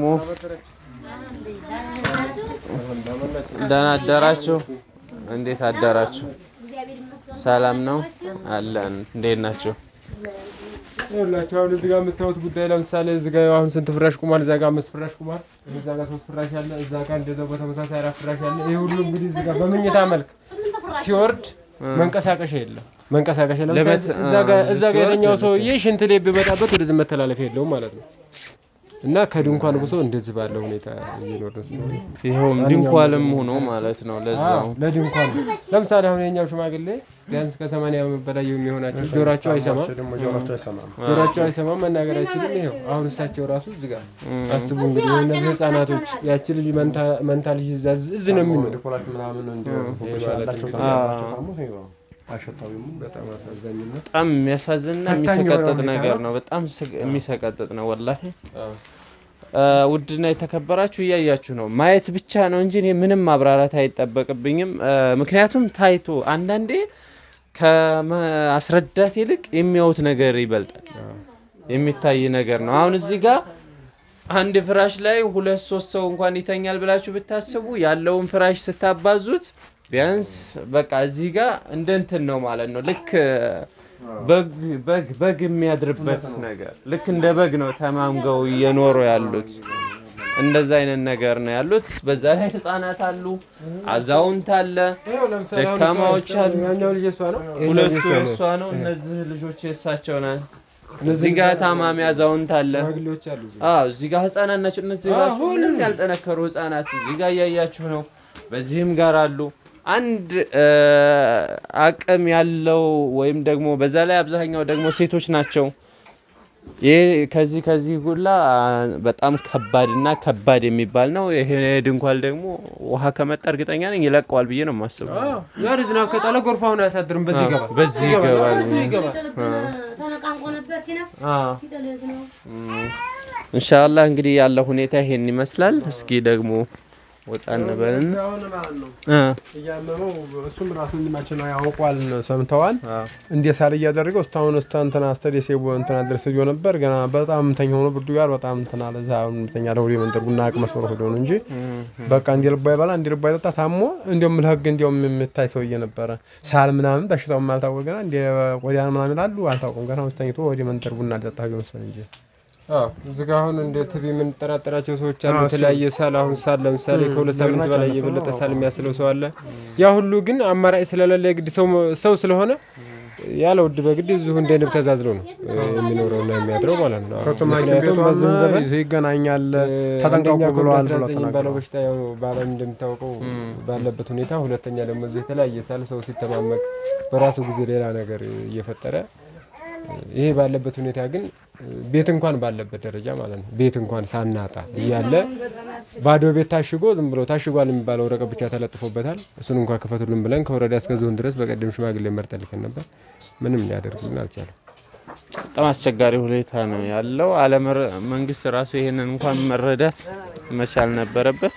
ደህና አደራችሁ። እንዴት አደራችሁ? ሰላም ነው አለን። እንዴት ናቸው? ይኸውላችሁ አሁን እዚህ ጋር የምታዩት ጉዳይ ለምሳሌ እዚህ ጋር አሁን ስንት ፍራሽ ቁሟል? እዛ ጋር አምስት ፍራሽ ቁሟል። እዛ ጋር ሶስት ፍራሽ አለ። እዛ ጋር እንደዛው በተመሳሳይ አራት ፍራሽ አለ። ይሄ ሁሉ እንግዲህ እዚህ ጋር በመኝታ መልክ ሲወርድ መንቀሳቀሻ የለም። መንቀሳቀሻ ለምሳሌ ለበት- እዛ ጋር እዚህ እዛ ጋር ሲወርድ የተኛው የለም። ሰውዬ ሽንት ላይ ቢመጣበት ወደዚህ መተላለፊያ የለውም ማለት ነው። እና ከድንኳን ብሶ እንደዚህ ባለው ሁኔታ እየኖርን ስለሆነ ይኸውም ድንኳንም ሆኖ ማለት ነው። ለዛው አዎ፣ ለድንኳን ለምሳሌ አሁን የኛው ሽማግሌ ቢያንስ ከሰማንያ ዓመት በላይ የሚሆናቸው ጆሯቸው አይሰማም፣ ደግሞ ጆሯቸው አይሰማም። ጆሯቸው አይሰማም፣ መናገር አይችልም። ይኸው አሁን እሳቸው ራሱ እዚህ ጋር አስቡ እንግዲህ እነዚህ ህጻናቶች ያቺ ልጅ መንታ መንታ ልጅ እዛ እዚህ ነው የሚኖር ዲኮላት ምናምን እንደ ይሄ ማለት ያላቸው እንግዲህ ተማሪዎች ታሞ ይኸው አይሸታዊም። በጣም አሳዛኝ ነው። በጣም የሚያሳዝንና ፈታኝ የሚሰቀጥጥ የሆነ ነገር ሁኔታ ነው። በጣም ስቅ- የሚሰቀጥጥ ነው ወላሂ። አዎ። እ፣ ውድና የተከበራችሁ እያያችሁ ነው። ማየት ብቻ ነው እንጂ እኔ ምንም ማብራራት አይጠበቅብኝም። እ፣ ምክንያቱም ታይቶ አንዳንዴ ከማስረዳት ይልቅ የሚያዩት ነገር ይበልጣል። የሚታይ ነገር ነው። አሁን እዚህ ጋር አንድ ፍራሽ ላይ ሁለት ሶስት ሰው እንኳን ይተኛል ብላችሁ ብታስቡ ያለውን ፍራሽ ስታባዙት ቢያንስ በቃ እዚህ ጋር እንደ እንትን ነው ማለት ነው። ልክ በግ በግ በግ የሚያድርበት ነገር ልክ እንደ በግ ነው ተማምገው እየኖሩ ያሉት። እንደዛ አይነት ነገር ነው ያሉት። በዛ ላይ ህጻናት አሉ፣ አዛውንት አለ፣ ይኸው ለምሳሌ አሁን ደካማዎች እሷ- አሉ። ያኛው ልጅ እሷ ነው፣ ይሄኛው ሁለቱ ልጅ እሷ የእሷ ነው። ነው። እነዚህ ልጆች የእሳቸው ናት። እዚህ ጋር ታማሚ አዛውንት አለ። ሽማግሌዎች አሉ እዚህ። አዎ እዚህ ጋር ህጻናት ናቸው። እነዚህ አዎ፣ ራሱ ምንም ያልጠነከሩ ህጻናት እዚህ ጋር እያያችሁ ነው። በዚህም ጋር አሉ። አንድ እ፣ አቅም ያለው ወይም ደግሞ በዛ ላይ አብዛኛው ደግሞ ሴቶች ናቸው። ይህ ከዚህ ከዚህ ሁላ በጣም ከባድና ከባድ የሚባል ነው። ይሄ ድንኳን ደግሞ ውሃ ከመጣ እርግጠኛ ነኝ ይለቀዋል ብዬ ነው የማስበው። አዎ፣ ያ ዝናብ ከጣለ ጎርፋውን አያሳድርም። በዚህ አዎ፣ ይገባል፣ በዚህ ይገባል። በዚህ ይገባል። ተነቃንቆ ነበር ቲነፍስ አዎ። ቲጠልዝ ነው ኢንሻአላህ እንግዲህ ያለው ሁኔታ ይሄን ይመስላል። እስኪ ደግሞ ወጣ እንበልን አሁን ማለት ነው እ እያመመው እሱም ራሱ ወንድማችን ነው ያውቋል፣ ሰምተዋል። እንደ ሳል እያደረገው እስካሁን እስታ እንትና ስተዴስ እንትና ድረስ ሄዶ ነበር። ገና በጣም ተኛ ሆኖ ብርዱ ጋር በጣም እንትና ለዛ ተኛ ለሁሌ መንደር ቡና አቅ መስሎ ሄዶ ነው እንጂ በቃ እንዲ ልባ ይበላ እንዲ ልባ ይጠጣ ታሞ እንዲሁም ለህግ እንዲሁም የምታይ ሰውዬ ነበረ። ሳል ምናምን በሽታውም አልታወቀ ገና እንዲ ቆዳን ምናምን ይላሉ አልታወቁም። ገና ውስጥ ተኝቶ ወደ መንደር ቡና ሊጠጣ ሄዶ መሰል እንጂ አዎ እዚህ ጋር አሁን እንደ ቲቪ የምንጠራጠራቸው ሰዎች አሉ። አዎ፣ እሱ- የተለያየ ሳል አሁን ሳል ለምሳሌ እም፣ ከሁለት ሳምንት ደግናቸው በላይ ያለፈው የበለጠ ነው። ሳል የሚያስለው ሰው አለ። ያ ሁሉ ግን አማራጭ ስለሌለ የግድ ሰው ሰው ስለሆነ ያለ ውድ በግድ እዚሁ እንደ ንብ ተዛዝሎ ነው የሚኖረውና የሚያድረው ማለት ነው። ከቶም ሐኪም ምክንያቱም ቤቷም በዚህ ዘመን ይገናኛል ተጠንቀቁ አንደኛ ብለዋል ብሎ ኮቪድ-19 የሚባለው ተናግረዋል። በሽታ ያው በዓለም እንደሚታወቀው ባለበት ሁኔታ፣ ሁለተኛ ደግሞ እዚህ የተለያየ ሳል ሰው ሲተማመቅ በራሱ ጊዜ ሌላ ነገር እየፈጠረ ይሄ ባለበት ሁኔታ ግን ቤት እንኳን ባለበት ደረጃ ማለት ነው ቤት እንኳን ሳናጣ እያለ ባዶ ቤት ታሽጎ ዝም ብሎ ታሽጓል የሚባለው ወረቀት ብቻ ተለጥፎበታል። እሱን እንኳን ክፈቱልን ብለን ከወረዳ እስከ ዞን ድረስ በቀደም ሽማግሌ መርጠን ልከን ነበር። ምንም ሊያደርጉልን አልቻለም። በጣም አስቸጋሪ ሁኔታ ነው ያለው። አለመረ መንግስት ራሱ ይሄንን እንኳን መረዳት መቻል ነበረበት።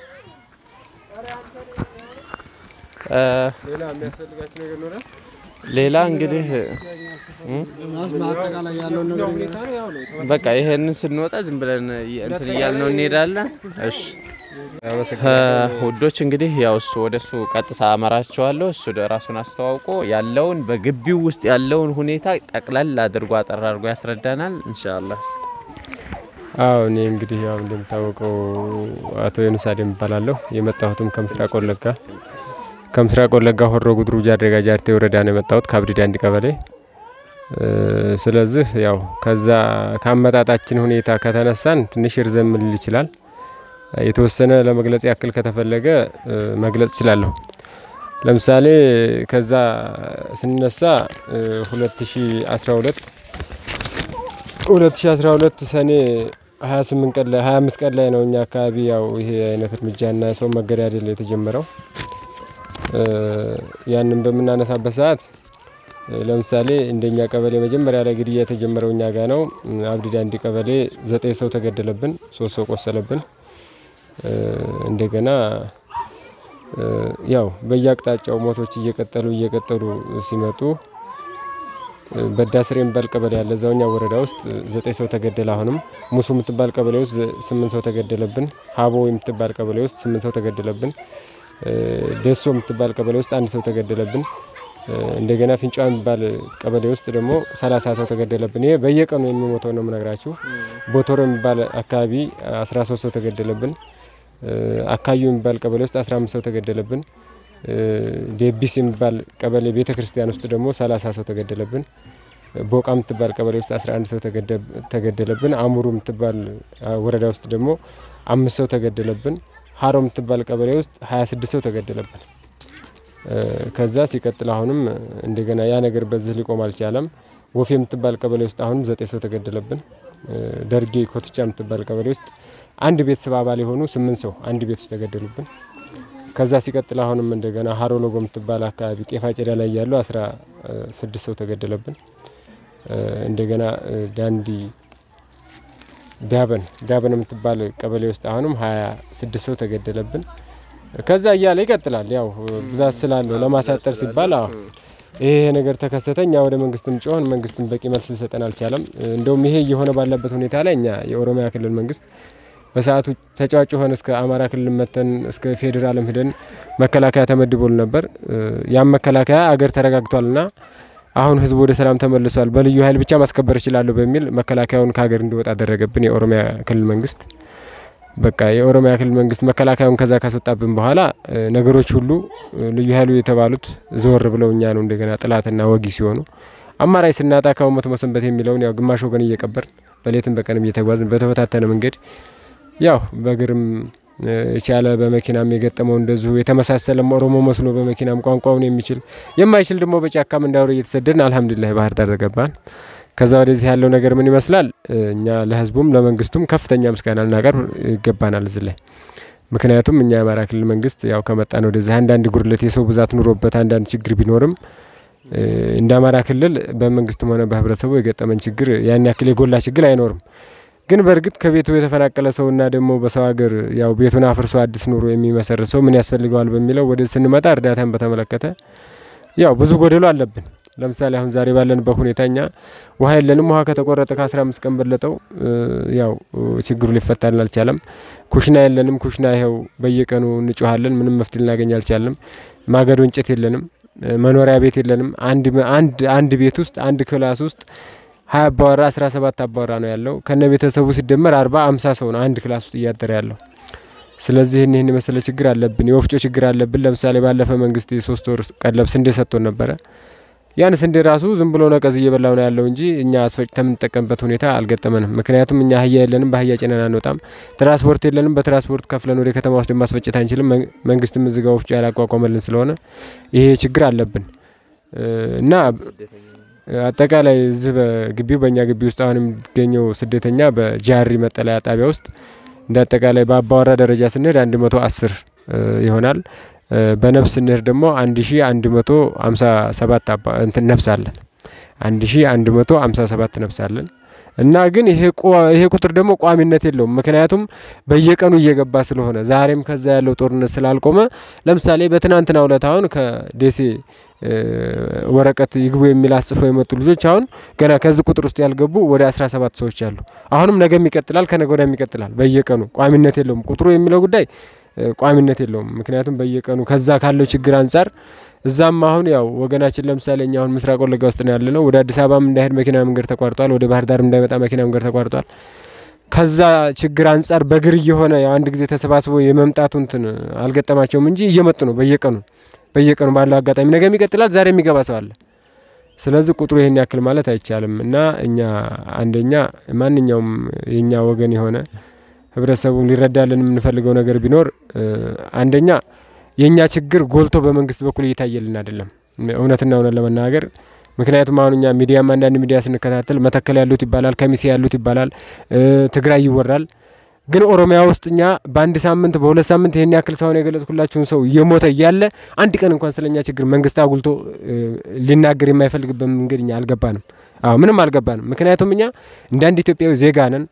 እ ሌላ የሚያስፈልጋቸው ነገር ይኖራል። ሌላ እንግዲህ እ አጠቃላይ ያለውን ነገር ሁኔታ ነው ያው ነው። በቃ ይሄንን ስንወጣ ዝም ብለን እንትን እያልነው እንሄዳለን። እሺ ውዶች እንግዲህ ያው እሱ ወደ እሱ ቀጥታ አመራቸዋለሁ። እሱ ደ- ራሱን አስተዋውቆ ያለውን በግቢው ውስጥ ያለውን ሁኔታ ጠቅለል አድርጎ አጠር አድርጎ ያስረዳናል። ኢንሻአላህ አዎ እኔ እንግዲህ ያው እንደሚታወቀው አቶ ዩኑስ አደም እባላለሁ። የመጣሁትም ከምስራቅ ወለጋ ከምስራቅ ወለጋ ሆሮ ጉድሩ ጃርዴጋ ጃርቴ ወረዳ ነው የመጣሁት ከአብዲዳ አንድ ቀበሌ። እ፣ ስለዚህ ያው ከዛ ከአመጣጣችን ሁኔታ ከተነሳን ትንሽ ይርዘም ሊል ይችላል። የተወሰነ ለመግለጽ ያክል ከተፈለገ እ፣ መግለጽ እችላለሁ። ለምሳሌ ከዛ ስንነሳ እ፣ 2012 2012 ሰኔ 28 ቀን ላይ 25 ቀን ላይ ነው እኛ አካባቢ ያው ይሄ አይነት እርምጃና ሰው መገዳደል የተጀመረው። እ፣ ያንን በምናነሳበት ሰዓት እ፣ ለምሳሌ እንደኛ ቀበሌ መጀመሪያ ላይ ግድያ የተጀመረው እኛ ጋ ነው። እ፣ አብዲዳ አንድ ቀበሌ ዘጠኝ ሰው ተገደለብን፣ ሶስት ሰው ቆሰለብን። እ፣ እንደገና እ፣ ያው በየአቅጣጫው ሞቶች እየቀጠሉ እየቀጠሉ ሲመጡ እ፣ በዳስሬ የሚባል ቀበሌ ያለ እዛው እኛ ወረዳ ውስጥ እ፣ ዘጠኝ ሰው ተገደለ። አሁንም ሙሱ የምትባል ቀበሌ ውስጥ ዘ- ስምንት ሰው ተገደለብን። ሀቦ የምትባል ቀበሌ ውስጥ ስምንት ሰው ተገደለብን። እ፣ ደሶ የምትባል ቀበሌ ውስጥ አንድ ሰው ተገደለብን። እ፣ እንደገና ፊንጫ የሚባል ቀበሌ ውስጥ ደግሞ ሰላሳ ሰው ተገደለብን። ይሄ በየቀኑ የሚሞተው ነው የምነግራችሁ። ቦቶሮ የሚባል አካባቢ 13 ሰው ተገደለብን። እ፣ አካዩ የሚባል ቀበሌ ውስጥ 15 ሰው ተገደለብን። እ፣ ዴቢስ የሚባል ቀበሌ ቤተ ክርስቲያን ውስጥ ደግሞ 30 ሰው ተገደለብን። ቦቃ የምትባል ቀበሌ ውስጥ 11 ሰው ተገደ- ተገደለብን። አሙሩ የምትባል አ፣ ወረዳ ውስጥ ደግሞ አምስት ሰው ተገደለብን። ሀሮ የምትባል ቀበሌ ውስጥ 26 ሰው ተገደለብን። እ፣ ከዛ ሲቀጥል አሁንም እንደገና ያ ነገር በዚህ ሊቆም አልቻለም። ወፌ የምትባል ቀበሌ ውስጥ አሁንም ዘጠኝ ሰው ተገደለብን። እ፣ ደርጌ ኮትቻ የምትባል ቀበሌ ውስጥ አንድ ቤተሰብ አባል የሆኑ ስምንት ሰው አንድ ቤት ውስጥ ተገደሉብን። ከዛ ሲቀጥል አሁንም እንደገና ሀሮ ሎጎ የምትባል አካባቢ ጤፍ አጨዳ ላይ ያሉ አስራ ስድስት ሰው ተገደለብን። እ፣ እንደገና እ፣ ዳንዲ ዳበን ዳበን የምትባል ቀበሌ ውስጥ አሁንም ሀያ ስድስት ሰው ተገደለብን። ከዛ እያለ ይቀጥላል። ያው ብዛት ስላለው ለማሳጠር ሲባል አዎ ይሄ ነገር ተከሰተ። እኛ ወደ መንግስትም ጮህን፣ መንግስትም በቂ መልስ ሊሰጠን አልቻለም። እንደውም ይሄ እየሆነ ባለበት ሁኔታ ላይ እኛ የኦሮሚያ ክልል መንግስት በሰዓቱ ተጫዋጭ ሆን እስከ አማራ ክልል መተን እስከ ፌዴራልም ሂደን መከላከያ ተመድቦል ነበር። ያም መከላከያ አገር ተረጋግቷልና አሁን ህዝቡ ወደ ሰላም ተመልሷል፣ በልዩ ኃይል ብቻ ማስከበር እችላለሁ በሚል መከላከያውን ከሀገር እንዲወጣ አደረገብን የኦሮሚያ ክልል መንግስት። በቃ የኦሮሚያ ክልል መንግስት መከላከያውን ከዛ ካስወጣብን በኋላ እ፣ ነገሮች ሁሉ እ፣ ልዩ ኃይሉ የተባሉት ዘወር ብለው እኛ ነው እንደገና ጥላትና ወጊ ሲሆኑ አማራጭ ስናጣ ከመሞት መሰንበት የሚለውን ያው ግማሽ ወገን እየቀበርን በሌትም በቀንም እየተጓዝን በተበታተነ መንገድ ያው በእግርም እ፣ የቻለ በመኪናም የገጠመው እንደዚሁ የተመሳሰለም ኦሮሞ መስሎ በመኪናም ቋንቋውን የሚችል የማይችል ደግሞ በጫካም እንዳውሬ እየተሰደድን አልሐምዱሊላህ ባህር ዳር ገባን። ከዛ ወደዚህ ያለው ነገር ምን ይመስላል? እ፣ እኛ ለህዝቡም ለመንግስቱም ከፍተኛ ምስጋና ልናቀርብ ይገባናል እዚህ ላይ ምክንያቱም እኛ የአማራ ክልል መንግስት ያው ከመጣን ወደዚህ አንዳንድ ጉድለት የሰው ብዛት ኑሮበት አንዳንድ ችግር ቢኖርም እ፣ እንደ አማራ ክልል በመንግስትም ሆነ በህብረተሰቡ የገጠመን ችግር ያን ያክል የጎላ ችግር አይኖርም። ግን በእርግጥ ከቤቱ የተፈናቀለ ሰውና ደግሞ በሰው ሀገር ያው ቤቱን አፍርሶ አዲስ ኑሮ የሚመሰርት ሰው ምን ያስፈልገዋል በሚለው ወደ ስንመጣ እርዳታን በተመለከተ ያው ብዙ ጎደሎ አለብን። ለምሳሌ አሁን ዛሬ ባለንበት ሁኔታ እኛ ውሃ የለንም። ውሃ ከተቆረጠ ከ15 ቀን በለጠው እ፣ ያው ችግሩ ሊፈታልን አልቻለም። ኩሽና የለንም። ኩሽና ይኸው በየቀኑ እንጮሃለን። ምንም መፍትሄ ልናገኝ አልቻለም። ማገዶ እንጨት የለንም። እ፣ መኖሪያ ቤት የለንም። አንድ አንድ አንድ ቤት ውስጥ አንድ ክላስ ውስጥ ሀያ አባወራ አስራ ሰባት አባወራ ነው ያለው። ከነ ቤተሰቡ ሲደመር አርባ አምሳ ሰው ነው አንድ ክላስ ውስጥ እያደረ ያለው። ስለዚህ ይህን ይህን የመሰለ ችግር አለብን። የወፍጮ ችግር አለብን። ለምሳሌ ባለፈ መንግስት የሶስት ወር ቀለብ ስንዴ ሰጥቶን ነበረ። ያን ስንዴ ራሱ ዝም ብሎ ነቀዝ እየበላው ነው ያለው እንጂ እኛ አስፈጭተን የምንጠቀምበት ሁኔታ አልገጠመንም። ምክንያቱም እኛ አህያ የለንም፣ በአህያ ጭነን አንወጣም። ትራንስፖርት የለንም፣ በትራንስፖርት ከፍለን ወደ ከተማ ውስጥ ማስፈጨት አንችልም። መን- መንግስትም እዚጋ ወፍጮ ያላቋቋመልን ስለሆነ ይሄ ችግር አለብን እ፣ እና አጠቃላይ እዚህ በግቢው በእኛ ግቢ ውስጥ አሁን የሚገኘው ስደተኛ በጃሪ መጠለያ ጣቢያ ውስጥ እንደ አጠቃላይ በአባወራ ደረጃ ስንሄድ 110 ይሆናል። በነፍስ ስንሄድ ደግሞ 1157 እንትን ነፍስ አለን። 1157 ነፍስ አለን እና ግን ይሄ ቁጥር ደግሞ ቋሚነት የለውም። ምክንያቱም በየቀኑ እየገባ ስለሆነ ዛሬም ከዛ ያለው ጦርነት ስላልቆመ ለምሳሌ በትናንትናው ዕለት አሁን ከደሴ ወረቀት ይግቡ የሚል አጽፈው የመጡ ልጆች አሁን ገና ከዚህ ቁጥር ውስጥ ያልገቡ ወደ 17 ሰዎች አሉ። አሁንም ነገም ይቀጥላል፣ ከነገ ወዲያም ይቀጥላል። በየቀኑ ቋሚነት የለውም። ቁጥሩ የሚለው ጉዳይ ቋሚነት የለውም። ምክንያቱም በየቀኑ ከዛ ካለው ችግር አንጻር እዛም አሁን ያው ወገናችን ለምሳሌ እኛ አሁን ምስራቅ ወለጋ ውስጥ ነው ያለ ነው። ወደ አዲስ አበባም እንዳይሄድ መኪና መንገድ ተቋርጧል። ወደ ባህር ዳርም እንዳይመጣ መኪና መንገድ ተቋርጧል። ከዛ ችግር አንጻር በእግር እየሆነ ያው አንድ ጊዜ ተሰባስቦ የመምጣቱ እንትን አልገጠማቸውም እንጂ እየመጡ ነው በየቀኑ በየቀኑ ባለው አጋጣሚ ነገም ይቀጥላል። ዛሬ የሚገባ ሰው አለ። ስለዚህ ቁጥሩ ይሄን ያክል ማለት አይቻልም እና እኛ አንደኛ ማንኛውም የኛ ወገን የሆነ ህብረተሰቡን ሊረዳልን የምንፈልገው ነገር ቢኖር አንደኛ የእኛ ችግር ጎልቶ በመንግስት በኩል እየታየልን አይደለም፣ እውነትና እውነት ለመናገር ምክንያቱም አሁን እኛ ሚዲያም አንዳንድ ሚዲያ ስንከታተል መተከል ያሉት ይባላል፣ ከሚሴ ያሉት ይባላል፣ ትግራይ ይወራል። ግን ኦሮሚያ ውስጥ እኛ በአንድ ሳምንት በሁለት ሳምንት ይህን ያክል ሳይሆን የገለጽኩላችሁን ሰው እየሞተ እያለ አንድ ቀን እንኳን ስለኛ ችግር መንግስት አጉልቶ ሊናገር የማይፈልግበት መንገድ እኛ አልገባንም። አዎ ምንም አልገባንም። ምክንያቱም እኛ እንደ አንድ ኢትዮጵያዊ ዜጋ ነን።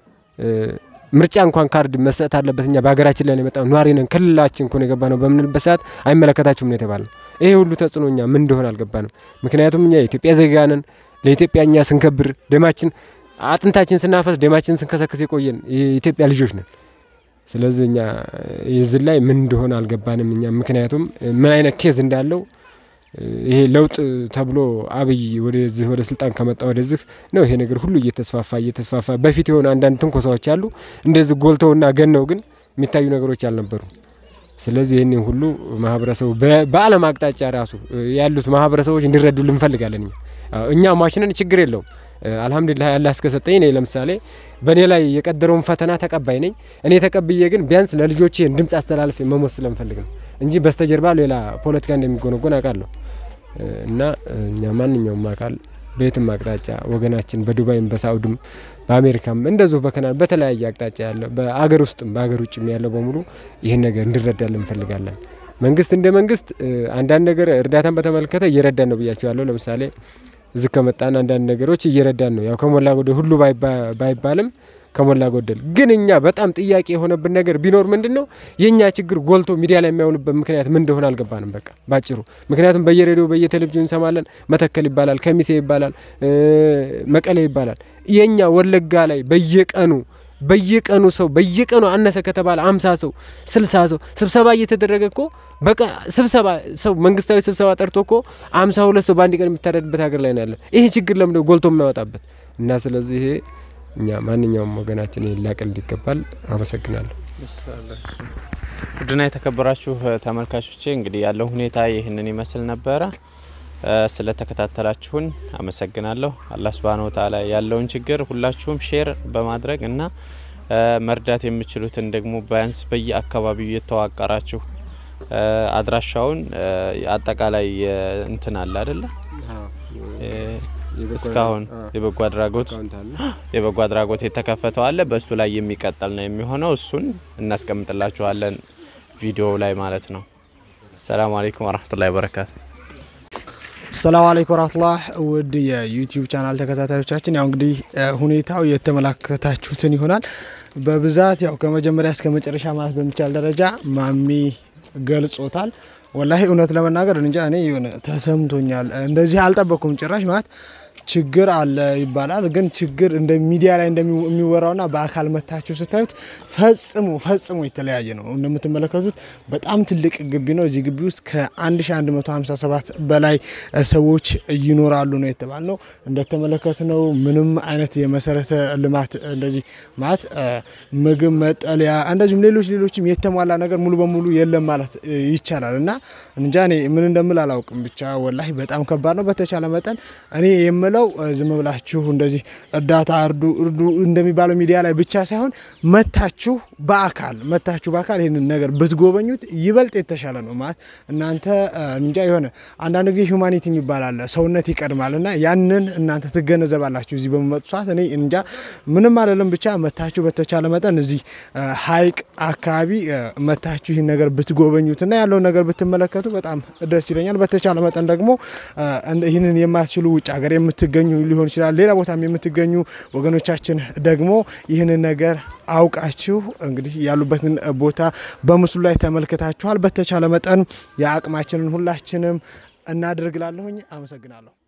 ምርጫ እንኳን ካርድ መሰጠት አለበት። እኛ በሀገራችን ላይ ነው የመጣው ነዋሪ ነን፣ ክልላችን እኮ ነው የገባ ነው በምንልበት ሰዓት አይመለከታችሁም ነው የተባልነው። ይሄ ሁሉ ተጽዕኖ እኛ ምን እንደሆነ አልገባንም። ምክንያቱም እኛ የኢትዮጵያ ዜጋ ነን። ለኢትዮጵያ እኛ ስንከብር ደማችን አጥንታችን ስናፈስ ደማችን ስንከሰክስ የቆየን የኢትዮጵያ ልጆች ነን። ስለዚህ እኛ የዚህ ላይ ምን እንደሆነ አልገባንም። እኛ ምክንያቱም ምን አይነት ኬዝ እንዳለው ይሄ ለውጥ ተብሎ አብይ ወደዚህ ወደ ስልጣን ከመጣ ወደዚህ ነው ይሄ ነገር ሁሉ እየተስፋፋ እየተስፋፋ በፊት የሆነ አንዳንድ ትንኮሳዎች አሉ እንደዚህ ጎልተውና ገነው ግን የሚታዩ ነገሮች አልነበሩም። ስለዚህ ይህንን ሁሉ ማህበረሰቡ በዓለም አቅጣጫ ራሱ ያሉት ማህበረሰቦች እንዲረዱ ልንፈልጋለን። እኛ ሟችንን ችግር የለውም አልሐምዱሊላህ ያለ እስከሰጠኝ እኔ ለምሳሌ በእኔ ላይ የቀደረውን ፈተና ተቀባይ ነኝ። እኔ ተቀብዬ ግን ቢያንስ ለልጆቼ ድምፅ አስተላልፍ መሞት ስለምፈልግ ነው እንጂ በስተጀርባ ሌላ ፖለቲካ እንደሚጎነጎን አውቃለሁ። እና እኛ ማንኛውም አካል በየትም አቅጣጫ ወገናችን በዱባይም በሳኡድም በአሜሪካም እንደዚሁ በከናን በተለያየ አቅጣጫ ያለ በአገር ውስጥም በአገር ውጭም ያለው በሙሉ ይህን ነገር እንዲረዳልን እንፈልጋለን። መንግስት እንደ መንግስት አንዳንድ ነገር እርዳታን በተመለከተ እየረዳን ነው ብያቸዋለሁ። ለምሳሌ እዚህ ከመጣን አንዳንድ ነገሮች እየረዳን ነው። ያው ከሞላ ጎደል ሁሉ ባይባልም ከሞላ ጎደል ግን እኛ በጣም ጥያቄ የሆነብን ነገር ቢኖር ምንድን ነው የእኛ ችግር ጎልቶ ሚዲያ ላይ የሚያውልበት ምክንያት ምን እንደሆነ አልገባንም። በቃ ባጭሩ ምክንያቱም በየሬዲዮ በየቴሌቪዥን እንሰማለን። መተከል ይባላል፣ ከሚሴ ይባላል፣ መቀሌ ይባላል። የእኛ ወለጋ ላይ በየቀኑ በየቀኑ ሰው በየቀኑ አነሰ ከተባለ አምሳ ሰው ስልሳ ሰው ስብሰባ እየተደረገ እኮ በቃ ስብሰባ ሰው መንግስታዊ ስብሰባ ጠርቶ እኮ አምሳ ሁለት ሰው በአንድ ቀን የሚታረድበት ሀገር ላይ ነው ያለ። ይሄ ችግር ለምደ ጎልቶ የማይወጣበት እና ስለዚህ ይሄ እኛ ማንኛውም ወገናችን ሊላቅል ይገባል። አመሰግናለሁ። ውድና የተከበራችሁ ተመልካቾቼ እንግዲህ ያለው ሁኔታ ይህንን ይመስል ነበረ። ስለተከታተላችሁን አመሰግናለሁ። አላህ ሱብሃነሁ ወተዓላ ያለውን ችግር ሁላችሁም ሼር በማድረግ እና መርዳት የምችሉትን ደግሞ ቢያንስ በየአካባቢው እየተዋቀራችሁ አድራሻውን አጠቃላይ እንትን አለ አይደለ እስካሁን የበጎ አድራጎት የበጎ አድራጎት የተከፈተው አለ። በእሱ ላይ የሚቀጥል ነው የሚሆነው። እሱን እናስቀምጥላችኋለን ቪዲዮ ላይ ማለት ነው። ሰላም አለይኩም ወራህመቱላሂ ወበረካቱ። ሰላም አለይኩም ወራህመቱላህ ውድ የዩቲዩብ ቻናል ተከታታዮቻችን፣ ያው እንግዲህ ሁኔታው የተመላከታችሁትን ይሆናል። በብዛት ያው ከመጀመሪያ እስከ መጨረሻ ማለት በሚቻል ደረጃ ማሚ ገልጾታል። ወላሂ እውነት ለመናገር እንጃ እኔ የሆነ ተሰምቶኛል። እንደዚህ አልጠበኩም ጭራሽ ማለት ችግር አለ ይባላል፣ ግን ችግር እንደ ሚዲያ ላይ እንደሚወራውና በአካል መታችሁ ስታዩት ፈጽሞ ፈጽሞ የተለያየ ነው። እንደምትመለከቱት በጣም ትልቅ ግቢ ነው። እዚህ ግቢ ውስጥ ከ1157 በላይ ሰዎች ይኖራሉ ነው የተባል ነው። እንደተመለከትነው ምንም አይነት የመሰረተ ልማት እንደዚህ ማለት ምግብ፣ መጠለያ እንደዚሁም ሌሎች ሌሎችም የተሟላ ነገር ሙሉ በሙሉ የለም ማለት ይቻላል እና እንጃ እኔ ምን እንደምል አላውቅም። ብቻ ወላሂ በጣም ከባድ ነው። በተቻለ መጠን እኔ የምለው ዝም ብላችሁ እንደዚህ እርዳታ እርዱ እርዱ እንደሚባለው ሚዲያ ላይ ብቻ ሳይሆን መታችሁ በአካል መታችሁ በአካል ይህንን ነገር ብትጎበኙት ይበልጥ የተሻለ ነው። ማለት እናንተ እንጃ የሆነ አንዳንድ ጊዜ ሁማኒቲ የሚባል አለ፣ ሰውነት ይቀድማል እና ያንን እናንተ ትገነዘባላችሁ እዚህ በሚመጡ ሰዓት። እኔ እንጃ ምንም አይደለም፣ ብቻ መታችሁ በተቻለ መጠን እዚህ ሀይቅ አካባቢ መታችሁ ይህን ነገር ብትጎበኙትና ያለውን ነገር ብትመለከቱ በጣም ደስ ይለኛል። በተቻለ መጠን ደግሞ ይህንን የማትችሉ ውጭ ሀገር የምትገኙ ሊሆን ይችላል፣ ሌላ ቦታም የምትገኙ ወገኖቻችን ደግሞ ይህንን ነገር አውቃችሁ እንግዲህ ያሉበትን ቦታ በምስሉ ላይ ተመልክታችኋል። በተቻለ መጠን የአቅማችንን ሁላችንም እናደርግላለሁኝ። አመሰግናለሁ።